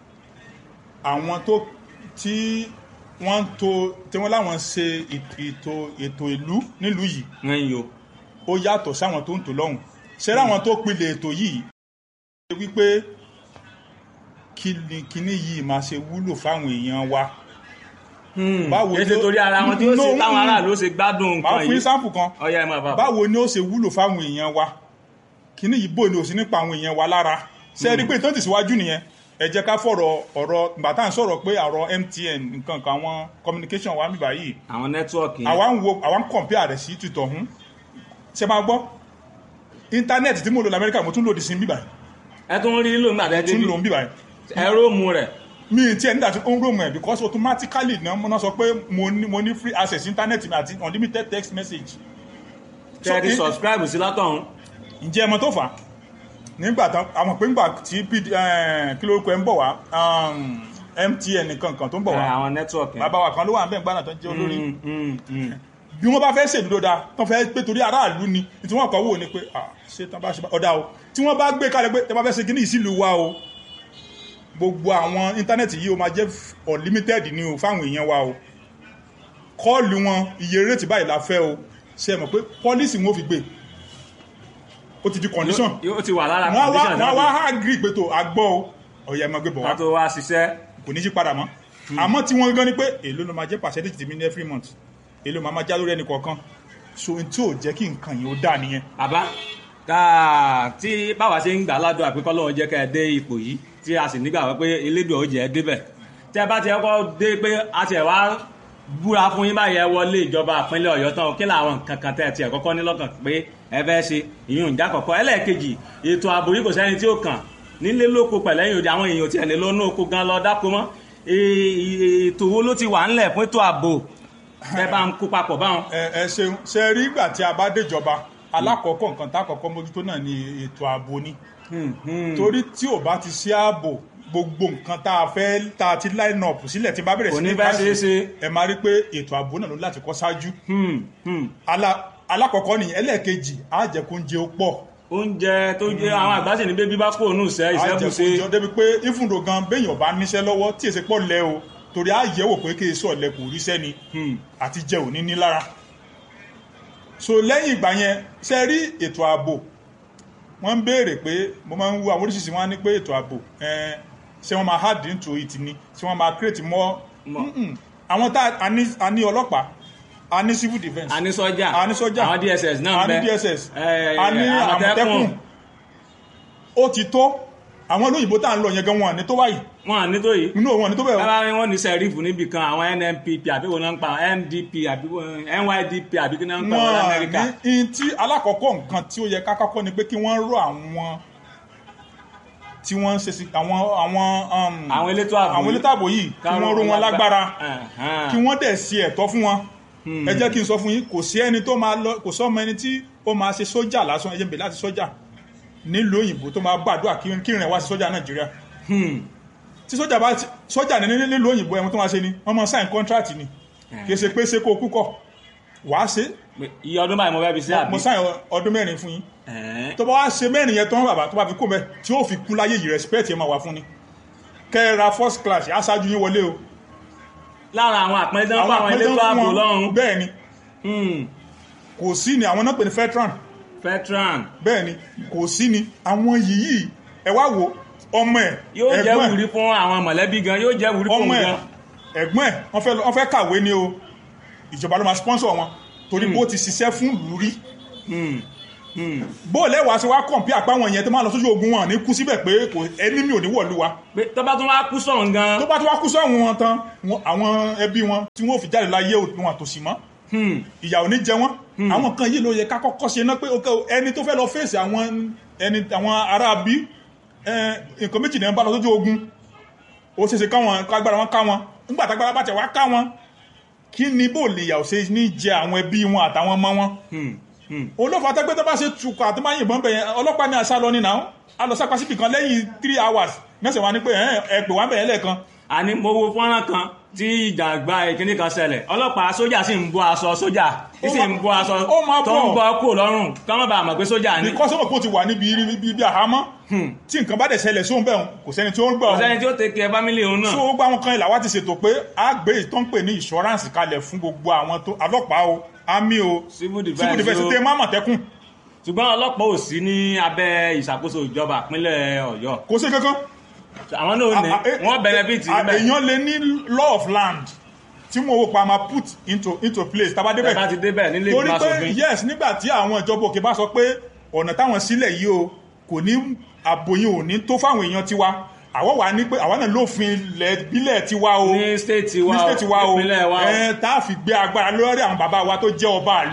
àwọn tó tí wọ́n ń to tí wọ́n láwọn ṣe ètò ètò ìlú nílùú yìí ẹ̀yin o ó yàtọ̀ sáwọn tó ń tò lọ́hùn ṣé láwọn tó pilẹ̀ ètò yìí ṣe wípé kí ni kíní yìí máa ṣe wúlò fáwọn èèyàn wa Báwo kí ni ṣe ó- torí ara wọn tí ó No, ṣe táwọn mm. aráàlú ó ṣe gbádùn máa nǹkan fún yìí sáǹpù kan ọyá ẹ máa bá bọ̀. báwo ni ó ṣe wúlò fáwọn èèyàn wa kíní yìí bò ní òsì nípa àwọn èèyàn wa lára ṣe é rí pé tó ń tẹ̀síwájú nìyẹn ẹ jẹ́ ká fọ̀rọ̀ ọ̀rọ̀ ìgbà tá à ń sọ̀rọ̀ pé ọ̀rọ̀ MTN nǹkan kan àwọn communication wa níbà yìí àwọn nẹ́tíwọ̀kì àwa ń wo àwa ń compare rẹ̀ sí tìtọ̀hún ṣe máa gbọ́ íńtánẹ́ẹ̀tì tí mo lò lamẹ́ríkà mo tún lòdì sí bíbáyìí ẹ tún rí lóun gbàdé tún débi lò ń bíbáyìí ẹ̀rọ mu rẹ̀ mi ti ẹ̀ nígbà tí ó ń rò mọ̀ ẹ̀ because automatically náà mo náà sọ pé mo ní mo ní free access internet mi àti unlimited text message. So, tẹ́ ẹ ti in- subscribe sí látọ̀hún ǹjẹ́ ẹmọ tó fà á nígbà tán àwọn pé ńgbà tí PD eh, kí lórúkọ ẹ ń bọ̀ wá um, MTN nìkan kan tó ń bọ̀ ẹ, wá àwọn network yẹn. bàbá wa kan ló wà ń bẹ̀ ń gbàdàn tó ń jẹ́ olórí Mm, mm, mm. bí wọ́n bá fẹ́ ṣèlú dáa tán fẹ́ pé torí aráàlú ni tí wọ́n kọ́ wò ni pé ah ṣé tán bá ṣe bá ọ̀dà o tí wọ́n bá gbé kalẹ̀ pé tẹ́ bá fẹ́ ṣe kíní ìsìlú wa o gbogbo àwọn íńtánẹ́ẹ̀tì yìí ó máa jẹ́ unlimited ni o fáwọn èèyàn wa o kọ́ọ̀lù wọn iye rétí báyìí la fẹ́ o ṣe mọ̀ pé pọ́lísì wọn ò fi gbé ó ti di condition Yóò- yóò ti wà lára wọ́n wá condition wọ́n wá náà agree pé tó agbọ́ o ọ̀yà ẹ̀ máa gbé bọ̀ wá ká tó wá ṣiṣẹ́ kò ní yí padà mọ́ àmọ́ tí wọ́n gan ni pé èló ló máa jẹ́ percentage tèmi ní every month èló máa máa já lórí ẹnì kọ̀ọ̀kan so n tí ò jẹ́ kí nǹkan yìí ó dà nìyẹn bàbá ká tí báwa ṣe ń gbà ládùn àpékọ́ lọ́wọ́ jẹ́ ká ẹ dé ipò yìí tí a sì nígbà pé elédùn ó jẹ́ ẹ débẹ̀ tí ẹ bá ti kọ́kọ́ dé pé a ti ẹ̀ wá búra fún yín báyìí ẹ wọlé ìjọba ìpínlẹ̀ ọ̀yọ́ tán o, kí làwọn nǹkan kan tẹ́ ẹ tiẹ̀ kọ́kọ́ ní lọ́kàn pé ẹ fẹ́ ṣe ìyún ìjà kọ̀kọ́ ẹlẹ́ẹ̀kejì ètò ààbò yìí kò sẹ́ni tí ó kàn nílé lóko pẹ̀lẹ́yìn òde àwọn èèyàn tiẹ̀ lè lọ́nà oko gan lọ dáko mọ́ E- e- ètò wo ló ti wà ńlẹ̀ fún ètò ààbò ẹ bá ń kó papọ̀ báwọn. ẹ ẹ ṣeun ṣe rí ìgbà tí a bá déjọba alákọ̀ọ́kọ́ nǹkan tá a kọ́kọ́ mójútó náà ni ètò ààbò ni Hmm, hmm. torí tí ò bá ti sí ààbò gbogbo nǹkan tá a fẹ́ tá a ti line up sílẹ̀ tí bá bẹ̀rẹ̀ Kò sí ní ní bá káṣí, ṣeé ṣe. ẹ máa rí pé ètò ààbò náà ló láti kọ́ ṣáájú Hmm, hmm. Ala- alákọ̀ọ́kọ́ nìyẹn ẹlẹ́ẹ̀kejì á jẹ́ kó ń jẹ ó pọ̀ oúnjẹ tó jẹ àwọn àgbà sì ní bébí bá kó òun ìṣẹ́ ìṣẹ́bùṣe àjẹkùjọ débi pé ìfúndò gan béèyàn bá níṣẹ́ lọ́wọ́ tí èsì pọ̀ lẹ o torí á yẹ̀wò pé kí èso ọ̀lẹ kò ríṣẹ́ ni Hmm. àti jẹ òní ní lára so lẹ́yìn ìgbà yẹn ṣe rí ètò ààbò wọ́n ń béèrè pé mo máa ń wo àwọn oríṣiríṣi wọn á ní pé ètò ààbò ẹn, ṣé wọ́n máa hard into it ni ṣé wọ́n máa create more More. Mm-mm. àwọn tá a ní- a ní ọlọ́pàá a ní civil defence a ní sọ́jà a ní sọ́jà àwọn dss náà a ń ní bẹ dss Eh, a ní Àmọ̀tẹ́kùn. àmọ̀tẹ́kùn ó ti tó àwọn olóyìnbó tá à ń lọ yẹn gan wọn ní tó báyìí wọn à ní tó yìí inú òun ní tó bẹ́ẹ̀ o. bábá ni wọn ní sẹrífù níbì kan àwọn nnpp àbí wọn náà ń pa ndp àbí wọn- nydp àbí kí náà ń pa wọn wọn lamẹríkà ní in tí alákọ̀ọ́kọ́ nǹkan tí ó yẹ ká kọ́kọ́ ni pé kí wọ́n rọ àwọn tí wọ́n ń ṣe sí àwọn àwọn um, àwọn elétò ààbò àwọn elétò ààbò yìí kí wọ́n ró wọn lágbára kí wọ́n dẹ̀ ṣe ẹ̀tọ́ fún wọn ẹ jẹ́ kí n sọ fún yín kò sí ẹni tó máa lọ kò sọ́mọ ẹni tí ó máa ṣe sójà lásán ẹ jẹ́ n bèrè láti sójà nílùú òyìnbó tó máa gbàdúrà kí kí ìrìn wá sí sójà nàìjíríà tí sójà bá ti- sójà ní ní- nílùú òyìnbó ẹ̀wọ̀n tó máa ṣe ni wọ́n máa sign contract ni kì í ṣe pé ṣe kó o kú kọ̀ wàá ṣe iye ọdún báyìí mo fẹ́ fi sí àbí mo sign ọdún mẹ́rin fún yín Ẹ̀ẹ́. tó bá wá ṣe mẹ́rin yẹn tán bàbá tó bá fi kó mẹ́ tí ó fi kú láyé yìí respect yẹn máa wà fún ni kẹ́ ẹ ra first class aṣáájú yín wọlé o lára àwọn àpẹẹrẹ tó ń pa àwọn àpẹẹrẹ elétò tó ń ààbò fún wọn, lọ́rùn bẹ́ẹ̀ ni Hmm. kò sí ni àwọn náà pè ní veteran veteran bẹ́ẹ̀ ni kò sí ni àwọn yìí ẹ wá wo ọmọ ẹ̀ yóò jẹ́ ẹ̀gbọ́n ẹ̀ wùrí fún àwọn mọ̀lẹ́bí gan yóò jẹ́ wùrí fún ọmọ òun ẹ̀ gan ẹ̀gbọ́n ẹ̀ wọ́n fẹ́ lọ- wọ́n fẹ́ kàwé ni o ìjọba ló máa sponsor wọn torí bó ti ṣiṣẹ́ fún ìlú rí Hmm. Hmm. bó lẹ́wàá ṣe wá kọ̀ǹpí àpáwọn yẹn tó máa lọ sójú ogun wọn ní kú síbẹ̀ pé kò ẹni mi ò ní wọ̀lú wa pé tó bá tún wá kú sọ̀rọ̀ gan tó bá tó wá kú sọ́hun wọn tán wọn- àwọn ẹbí wọn tí wọ́n fi jáde láyé wọn àtòsí mọ́ Hmm. ìyà ò ní jẹ wọ́n àwọn kan yìí ló yẹ ká kọ́kọ́ ṣe ná pé ok o, ẹni tó fẹ́ lọ fèsì àwọn ẹni àwọn ará bí nǹkan méjì náà ń bá lọ sójú ogun ó ṣeéṣe káwọn kágbára wọn ká wọn nígbà tágbára bá tẹ̀ wá ká wọn kí ni bó lè yà ò ṣe ní jẹ àwọn ẹbí wọn àtàwọn ọmọ wọn Hmm. Hmm. olófà tẹgbẹ́ tó bá ṣe tukọ̀ àti máa yìnbọn bẹ̀yẹn ọlọ́pàá ní àṣà lọ ní náà a lọ sápá síbì kan lẹ́yìn three hours mẹ́sàn-án wa ní pé ẹ̀ ẹ̀ pè wá bẹ̀yẹn lẹ́ẹ̀kan àní mo wo fọ́nrán kan tí ìjàgbá ìkíní kan ṣẹlẹ̀ ọlọ́pàá sójà sì ń bọ́ aṣọ sójà tí sì ń bọ́ aṣọ ó máa tó ń bọ̀. bọ́ kúrò lọ́rùn ká má bàa mọ̀ pé sójà ni ní kọ́sọ́mọ̀ kó ti wà níbi ibi ibi àhámọ́ tí nǹkan bá dẹ̀ ṣẹlẹ̀ sóhun bẹ́ẹ̀ kò sẹ́ni tí ó ń gbà kò sẹ́ni tí ó tẹ̀kẹ́ fámílì òun náà so gbogbo àwọn kan ìlà wa ti ṣètò pé a gbé ìtàn pè ní insurance kalẹ̀ fún gbogbo àwọn tó ọlọ́pàá o army o Civil defense civil defense o. tẹ má mọ̀tẹ́kùn ṣùgbọ́n ọlọ́pàá ò sí ní abẹ́ ìṣàkóso ìjọba ìpínlẹ̀ ọ̀yọ́ kò sí kankan àwọn náà ní A- a- wọ́n benefit a- níbẹ̀ èèyàn lè ní law of land tí mo wò pa máa put into into place tá a bá tẹ́ bá débẹ̀ ti débẹ̀ nílé torí ìgbìmọ̀ pé asòfin yes nígbà tí àwọn ìjọba òkè bá sọ pé ọ̀nà táwọn sílẹ̀ yìí o kò ní àbòyìn ò ní tó fáwọn èèyàn tiwa àwọn wà ní pé àwọn náà lófin ilẹ̀ ìbílẹ̀ tiwa o ní state wa ní state wa o ìpínlẹ̀ wa o. ẹ tá a fi gbé agbára lórí àwọn bàbá wa tó jẹ́ ọba ìlú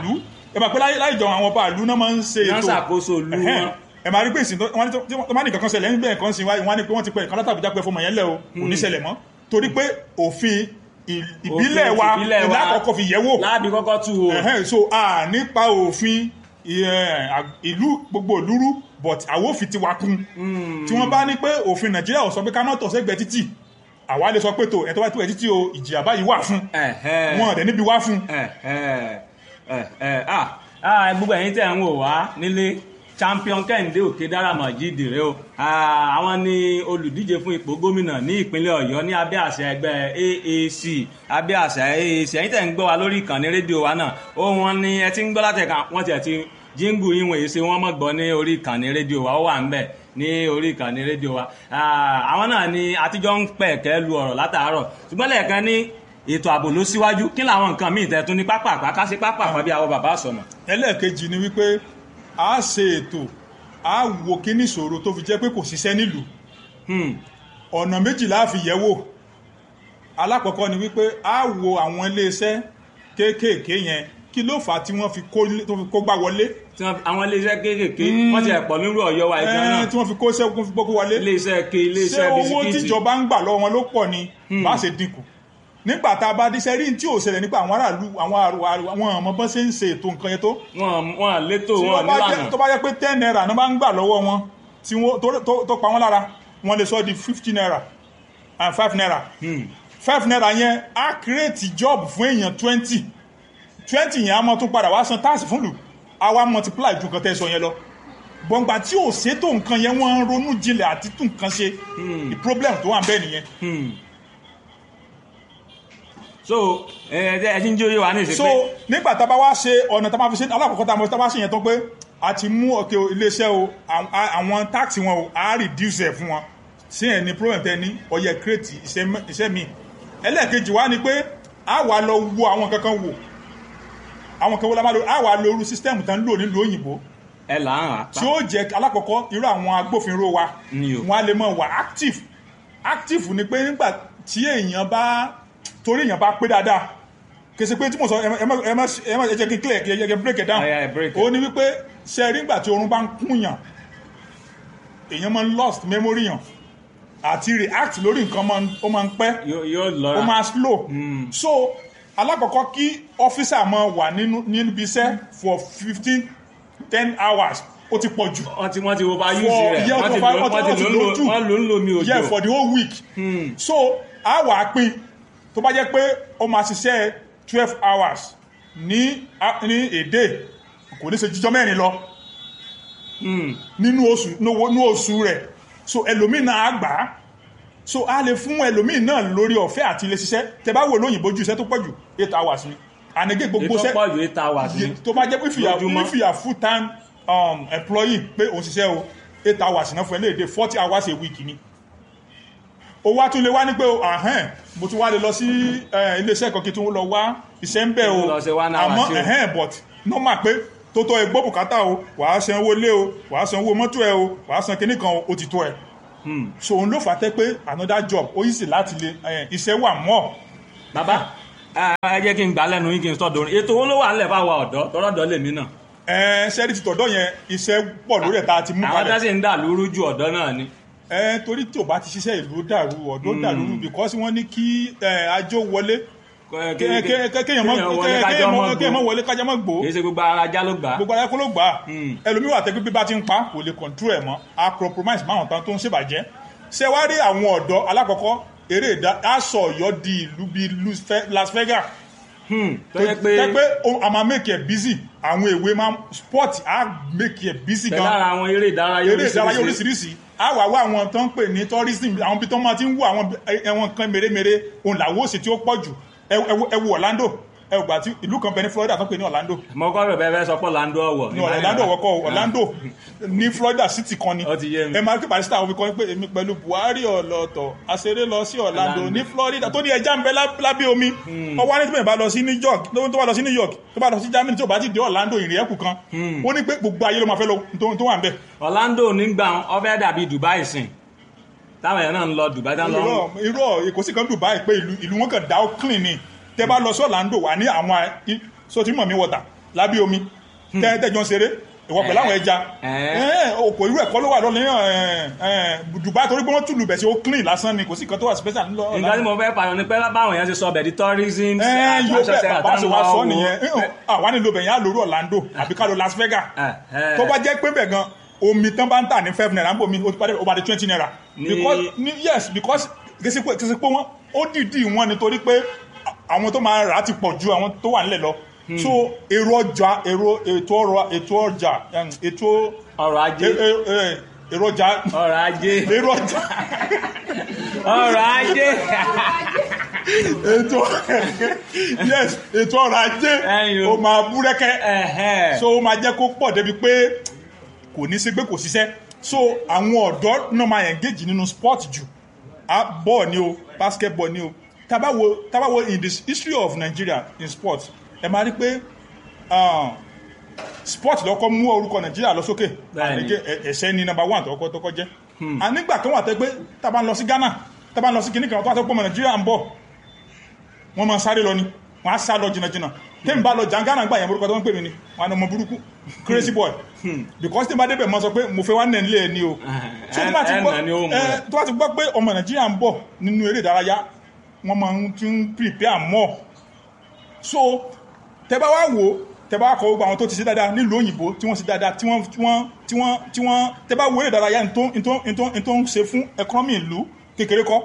ẹ máa pẹ́ láyé láyé jọ àwọn ọba ìlú náà máa ń ṣe Wọ́n ètò ṣàkóso ìlú Ẹ̀hẹ́n. wọn. ẹ máa rí pé ìsìn tó wọ́n ní tó- tí wọ́n bá ní kankan ṣẹlẹ̀ níbẹ̀ kan sí wáyé wọ́n á ní pé wọ́n ti pẹ́ ìkan látàbíjà pé fọmọ yẹn lẹ̀ o kò ní ṣẹlẹ̀ mọ́ torí pé òfin ì- ìbílẹ̀ Òfin wa ìbílẹ̀ wa. ìlà àkọ́kọ́ fi yẹ̀ wò láàbí kọ́kọ́ tú o Ẹ̀hẹ́n, so a nípa òfin ẹ̀, à- ìlú gbogbo ìlúrú but àwọn òfin ti wá kún tí wọ́n bá ní pé òfin nàìjíríà ò sọ pé ká má tọ̀ sẹ́gbẹ̀ẹ́ títì àwa lè sọ pé tó ẹ̀ tó bá tó ẹ̀ títì o ìjìyà báyìí wà fún Ẹ̀hẹ́n. wọn ọ̀dẹ̀ níbi wá fún Ẹ̀hẹ́n. Ẹ̀hẹ́n. Ah, ah, gbogbo ẹ̀yin tẹ̀ ń wò wá nílé champion kẹ́hìndé òkè dáramọ̀ jíde rẹ o Ah, àwọn ni olùdíje fún ipò gómìnà ní ìpínlẹ̀ ọ̀yọ́ ní abẹ́ àṣẹ ẹgbẹ́ AAC abẹ́ àṣẹ AAC ẹ̀yin tẹ̀ ń gbọ́ wa lórí ìkànnì rédíò wa náà ó wọn ni ẹ ti ń gbọ́ látẹ̀ka wọ́n tiẹ̀ ti jíngù yín wọ̀nyí ṣe wọ́n mọ̀ gbọ́ ní orí ìkànnì rédíò wa ó wà ń bẹ̀ ní orí ìkànnì rédíò wa Ah, àwọn náà ni àtijọ́ ń pẹ̀kẹ́ lu ọ̀rọ̀ látàárọ̀ ṣùgbọ́n lẹ́ẹ̀kan ní ètò ààbò ló síwájú kí làwọn nǹkan míì tẹ̀ tún ní pápá àpáká sí pápá àpá bí àwọn bàbá sọ̀nà. ẹlẹ́ẹ̀kejì ni wípé a ṣe ètò a wo kíní ìṣòro tó fi jẹ́ pé kò ṣiṣẹ́ nílùú Hmm. ọ̀nà méjìlá fi yẹ̀ wò alákọ̀ọ́kọ́ ni wípé a wo àwọn iléeṣẹ́ kéékèèké yẹn kí ló fà á tí wọ́n fi kó tó fi kó gbá wọlé tí wọ́n àwọn iléeṣẹ́ kéékèèké wọ́n ti ẹ̀pọ̀ nírú ọ̀yọ́ wa ìjọ náà Ẹ́ẹ́, tí wọ́n fi kó sẹ́kún fi gbókó wọlé iléeṣẹ́ ke ṣé iléeṣẹ́ owó bisikíìtì tíjọba ń gbà lọ́wọ́ wọn ló pọ̀ ni bá ṣe dínkù nígbà tá a bá díṣẹ́ rí tí ò ṣẹlẹ̀ nípa àwọn aráàlú àwọn àrò àwọn ọmọ bọ́n ṣe ń ṣe ètò nǹkan yẹn tó wọn wọn létò tí wọn wọ́n bá jẹ́- nílànà tó bá yẹ pé ten naira ní bá ń gbà lọ́wọ́ wọn tí wọ́n tó- tó- tó pa wọ́n lára wọ́n lè sọ di fifty naira and five naira five naira yẹn á create job fún èèyàn twenty twenty yẹn á mọ tún padà wá san táàsì fún lù á wá multiply ju nǹkan tẹ́ sọ yẹn lọ gbọ̀ngbà tí ò ṣètò nǹkan yẹn wọ́n ń ronú jinlẹ̀ àti tún nǹkan ṣe the problem tó wà ń bẹ́ẹ̀ nìyẹn so ẹ ẹ ti ń jẹ́ oyé wa ní ìsìn so pé nígbà tá a bá wá ṣe ọ̀nà tá a máa fi ṣe alákọ̀ọ́kọ́ tá a máa tá a bá ṣe yẹn tán pé a ti mú ọ̀kẹ́ iléeṣẹ́ o àwọn- àwọn táàkì wọn o a reduce ẹ̀ fún wọn sí ẹ̀ ní problem tẹ́ ní ọyẹ create iṣẹ́ mẹ́- iṣẹ́ mi ẹlẹ́ẹ̀kejì wá ni pé a wà lọ wo àwọn kankan wò àwọn kan wo la máa lo a wà lo irú system tán ń lò nílùú òyìnbó ẹ là ń tí ó jẹ́ alákọ̀ọ́kọ́ irú àwọn agbófinró wa Ni o. wọn a lè mọ̀ wà active active ni pé nígbà tí èèyàn bá torí èèyàn bá pé dáadáa kèsì pé tí mo sọ ẹ má ẹ má ẹ má ẹ má ẹ jẹ́ kí n clear kí ẹ jẹ́ kí n break it down Oh, yeah, break it. ó ní wípé ṣe rí nígbà tí oorun bá ń kúnyàn èèyàn máa ń lost memory yàn àti react lórí nǹkan máa ń- ó máa ń pẹ́ yóò yóò ó lọ́ra máa slow so alákọ̀ọ́kọ́ kí ọ́fíìsà máa wà nínú níbi iṣẹ́ for fifteen ten hours ó ti pọ̀ jù wọ́n ti wọ́n ti wo bá for yúùsì rẹ̀ yeah wọ́n ti for lò five wọ́n ti lò ń lò wọ́n lò ń lò mí yeah òjò for the whole week so a wà á pín tó bá jẹ́ pé ó máa ṣiṣẹ́ twelve hours ní a- ní èdè kò ní ṣe jíjọ́ mẹ́rin lọ nínú oṣù nínú oṣù rẹ̀ so ẹlòmíì náà á gbà á so a lè fún ẹlòmíì náà lórí ọ̀fẹ́ àti ilé ṣiṣẹ́ tẹ bá wò lóyìnbó ju iṣẹ́ tó pọ̀ jù eight hours ni ànẹ́gẹ́ gbogbo ètò iṣẹ́ pọ̀ ju eight hours ni Ye- tó bá jẹ́ pé if you are Lójúmọ́. if you are full time um, employee pé òun ṣiṣẹ́ o eight hours náà fún ẹ léde forty hours a week ni o wá tún lè wá ní pé o ahẹ́n mo tún wá lè lọ sí eh, iléeṣẹ́ kan kí tún lọ wá iṣẹ́ ń bẹ̀ o Kí tún lọ ṣe one hour àmọ́ sí o. ẹ̀hẹ́n but normal pé tó tọ́ ẹ gbọ́ bùkátà o wàá san owó lé o wàá san owó mọ́tò ẹ o wàá san kinní kan o ó ti tó ẹ so òun ló fà á tẹ́ pé another job ó yìí sì láti lè eh, iṣẹ́ wà mọ́ bàbá ẹ ẹ jẹ́ kí n gbà lẹ́nu yín kí n sọ dorin ètò owó ló wà nílẹ̀ bá wa ọ̀dọ́ tọ́rọ̀dọ́ lèmi náà ẹ ṣẹ́rí ti tọ̀dọ̀ yẹn iṣẹ́ pọ̀ lórí ẹ̀ tá a ti mú àwọn kalẹ̀ tá sì ń dà lóru ju ọ̀dọ́ náà ni ẹ torí tí o bá ti ṣiṣẹ́ ìlú dàrú ọ̀dọ́ dàrú because wọ́n ní kí ẹ, ajó wọlé Kẹ- Kẹ- kẹ- kẹ- kẹ- kéèyàn mọ́ kéèyàn wọlé kẹ- kájọ́ kéèyàn mọ́ mọ́- kéèyàn mọ́ gbó. wọlé kájá mọ́ gbó kì í ṣe gbogbo ara ajá ló gbà á gbogbo ayé kó ló gbà á Hmm. ẹlòmíì wà tẹ́gbẹ́ bí bá ti ń pa kò lè control ẹ̀ mọ́ a compromise máwọn tán tó ń ṣèbàjẹ́ ṣé wá rí àwọn ọ̀dọ́ alákọ̀ọ́kọ́ eré ìdá aṣọ ọ̀yọ́ di ìlú bíi Las Ve- Las Vegas Hmm, tó yẹ pé tẹ́ pé o- a máa make it busy àwọn èwe máa sport á make it busy pẹ̀lú gan ara àwọn eré ìdárayá eré ìdárayá oríṣiríṣi oríṣiríṣi a wà wá àwọn tó ń pè ní tourism àwọn ibi tó máa ti ń wo àwọn ẹwọn kan mèremère òun làwọn òsì tí ó pọ̀ jù ẹ ẹ- ẹ wo Orlando ẹ wò gbà tí ìlú kan bẹ ní Florida tó ń pè ní Orlando mo kọ́ rẹ̀ bẹ́ẹ̀ fẹ́ sọ pé Orlando ọ̀wọ̀ ní Orlando wọ́kọ̀ Orlando ní Florida city kan ni Ó ti yé mi. ẹ máa rí pé barista àwọn kan pé èmi pẹ̀lú Buhari ọ̀lọ́tọ̀ àṣeré lọ sí Orlando Orlando. ní Florida tó ní ẹja ń bẹ lá- lábẹ́ omi ọwọ́ á ní tí bẹ́ẹ̀ bá lọ sí New York lóhun tó bá lọ sí New York tó bá lọ sí Germany tó bá ti dé Orlando ìrìn ẹ̀kú kan ó ní pé gbogbo ayé ló máa fẹ́ lọ tó tó wà ń bẹ̀ Orlando nígbà ọbẹ̀ dàbí Dubai sìn táwọn èèyàn náà ń lọ Dubai táwọn lọ irọ́ irọ́ èkó sì kan Dubai pé ìlú ìlú wọn kàn dá ó clean ni tẹ bá lọ sí Orlando wà ní àwọn i- so tí mọ̀ mi wọ̀tà lábẹ́ omi tẹ́ tẹ́jọ́ ń ṣeré ìwọ pẹ̀lú àwọn ẹja Eh. Eh, òkò irú ẹ̀kọ́ ló wà lọ́nà Dubai torí pé wọ́n tùlù bẹ̀ sí ó clean lásán ni kò sí nǹkan tó wà special ńlọ nǹkan tí mo fẹ́ pààyàn ni pé báwọn èèyàn ti sọ bẹ̀ di tourism ẹ yóò attraction bẹ center bàbá ṣe wá táwọn sọ wá nìyẹn wò. Eh, àwa nílò bẹ̀yẹn á lórí Orlando àbí ká lọ Las Vegas Eh, eh. tó bá jẹ́ pé bẹ̀ gan omi tán bá ń tà ní five naira ń bò mí ó ti padà ó bá di twenty naira Ní- because ní yes because kìsì pé kìsì pé wọ́n ó dìídì wọn nítorí pé àwọn tó máa rà á ti pọ̀ ju àwọn tó wà nílẹ̀ lọ so èrò ọjà èrò ètò ọrọ̀ ètò ọjà em, ètò ọrọ̀ ajé e- e- e- èrò ọjà ọrọ̀ ajé èrò ọjà ọrọ̀ ajé ètò yes ètò ọrọ̀ ajé Ẹ̀yin o. ó máa búrẹ́kẹ́ Ẹ̀hẹ́. so ó máa jẹ́ kó pọ̀ débi pé kò ní sí pé kò ṣiṣẹ́ so àwọn ọ̀dọ́ náà máa engage nínú sport jù Ah, ball ni o basketball ni o tabawo tabawo in the history of Nigeria in sport ẹ máa rí pé ah, sport lọ́kọ́ mú orúkọ Nigeria lọ sókè Bẹ́ẹ̀ni. àníkè ẹ̀ṣẹ́ ni number one tọkọ tọkọ jẹ́ ànígbà kan wà tẹ́ pé tábà ń lọ sí Ghana tábà ń lọ sí kìnnìkan tó wà tó pọ̀ mọ́ Nigeria ń bọ̀ wọ́n máa sáré lọ ni wọ́n á sá lọ jìnnàjìnnà tẹ́mi bá lọ jàǹgánà gbà yẹn orúkọ tó ń pè mí ni wọ́n á ní ọmọ burúkú crazy boy because tẹ́mi bá débẹ̀ mọ́ sọ pé mo fẹ́ wá nẹ̀ nílé ẹ̀ ni o so tó bá ti ẹ̀ gbọ́ nà ni ó mú ẹ, ẹ. tó bá ti gbọ́ pé ọmọ nàìjíríà ń bọ̀ nínú eré ìdárayá wọ́n máa ń ti ń prepare more so tẹ́ bá wá wò ó tẹ́ bá wá kọ gbogbo àwọn tó ti ṣe dáadáa nílùú òyìnbó tí wọ́n ṣe dáadáa tí wọ́n tí wọ́n tí wọ́n tí wọ́n tẹ́ bá wo eré ìdárayá ní tó ní tó ní tó ní tó ń ṣe fún economy ìlú kékeré kọ́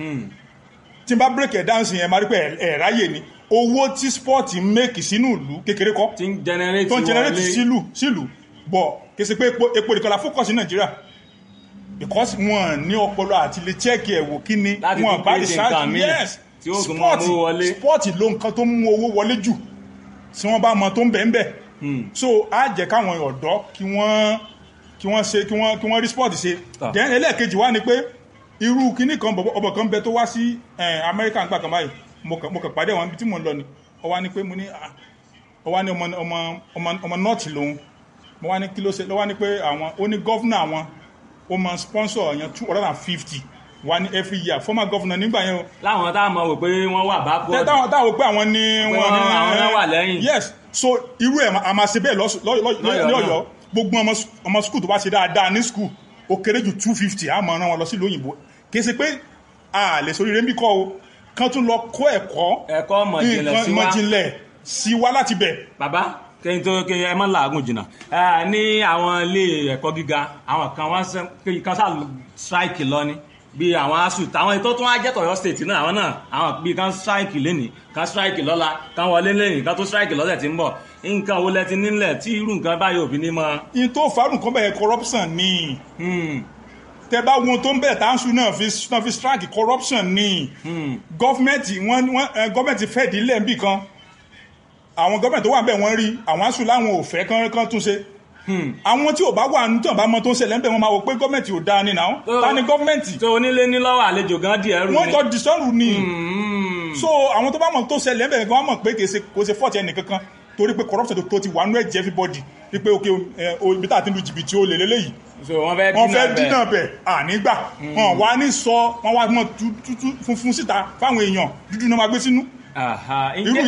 tí n bá break ẹ̀ dáhùn sí yẹn máa rí pé ẹ̀ ẹ̀ ráyè ni owó tí sport ń make sínú ìlú kékeré kọ́ tí ń generate tó ń generate wọlé. sílù sílù bọ̀ kì í ṣe pé epo epo nìkan la focus ní nàìjíríà because wọn ní ọpọlọ àti lè check ẹ̀ wò kí ni Láti wọn tún bá create nǹkan míì yes tí ó tún máa mú wọlé. sport ló nǹkan tó mú owó wọlé jù tí wọ́n bá mọ tó ń bẹ̀ ń bẹ̀ so á jẹ́ káwọn ọ̀dọ́ kí wọ́n kí wọ́n ṣe kí wọ́n kí wọ́n rí sport ṣe Ah. then ẹlẹ́ẹ̀kejì wá ni pé irú kinní kan bọ̀bọ̀ ọbọ̀ kan bẹ tó wá sí eh, Amẹ́ríkà nígbà kan báyìí mo kàn mo kàn pàdé àwọn ibi tí mò ń lọ ni ó wá ní pé mo ní ah, ó wá ní ọmọ ọmọ ọmọ ọmọ nọ́ọ̀tì lòun mo wá ní kí ló ṣe ló wá ní pé àwọn ó ní gọ́fúnà àwọn ó máa sponsor èèyàn two hundred and fifty wá ní every year former governor nígbà yẹn o láwọn tá a mọ̀ wò pé wọ́n wà bá tẹ táwọn táwọn pé àwọn ní Pé wọn wọ́n- àwọn náà wà lẹ́yìn. yes so irú ẹ̀ a máa ṣe bẹ́ẹ̀ lọ́sù- lọ́- lọ́- Lọ́yọ̀ọ́ ní náà. ọ̀yọ́ gbogbo ọmọ s- ọmọ skul tó bá ṣe dáadáa ní skul ó kéré jù two fifty a máa rán wọn lọ sí ìlú òyìnbó kì í ṣe pé a lè sórí rẹ̀ ń bí kọ́ o kán tún lọ kó ẹ̀kọ́ ẹ̀kọ́ mọ̀jìnlẹ̀ nǹkan sí wa mọ̀jìnlẹ̀ sí wa láti bẹ̀ bàbá kẹ́yìn tó kẹ́yìn ẹ má làágùn jìnnà ẹ ní àwọn ilé ẹ̀kọ́ gíga àwọn kan wọ́n sẹ́ kẹ́yìn kan sáà strike lọ ni bí àwọn asu táwọn ètò tó wá jẹ́ tọ̀yọ́ state náà àwọn náà àwọn bíi kan strike lẹ́nìí kan strike lọ́la kan wọlé lẹ́nìí kan tó strike lọ́sẹ̀ tí ń bọ̀ nǹkan wo lẹ ti nílẹ̀ tí irú nǹkan báyìí òbí ní mọ́ in tó farun kan bẹ̀rẹ̀ corruption ni tẹ bá wọn tó ń bẹ̀rẹ̀ táǹsù náà fi náà fi strike corruption ni gọ́fìmẹ̀ntì wọn wọn ẹ, gọ́fìmẹ̀ntì fẹ́ ìdílé ń bì kan àwọn gọ́fìmẹ̀ntì tó wà bẹ́ẹ̀ wọ́n rí àwọn aṣù láwọn ò fẹ́ kán kán tún ṣe àwọn tí ò bá wà ní tí ò bá mọ tó ń ṣẹlẹ̀ ń bẹ̀ wọ́n máa wò pé gọ́fìmẹ̀ntì ò dáa ni náà ta ni gọ́fìmẹ̀ntì tó onílé ní lọ́wọ́ àlejò gan díẹ̀ rú wọ́n ni jọ dìsọ́rù ni so àwọn tó bá mọ̀ tó ṣẹlẹ̀ ń bẹ̀ wọ́n mọ̀ pé kì í ṣe kò ṣe fọ́ọ̀tì ẹnì kankan torí pé corruption tó- tó ti wà nú ẹ̀jẹ̀ everybody wípé ok ẹ, o- ibi tá a ti lu jìbìtì ó lè lélẹ́yìí so wọ́n fẹ́ wọ́n fẹ́ bẹ̀. dínà bẹ̀ ànígbà wọn wá ní sọ wọn wá mọ tútú funfun síta fáwọn èèyàn dúdú náà máa gbé sínú Àhà, irú ǹjẹ́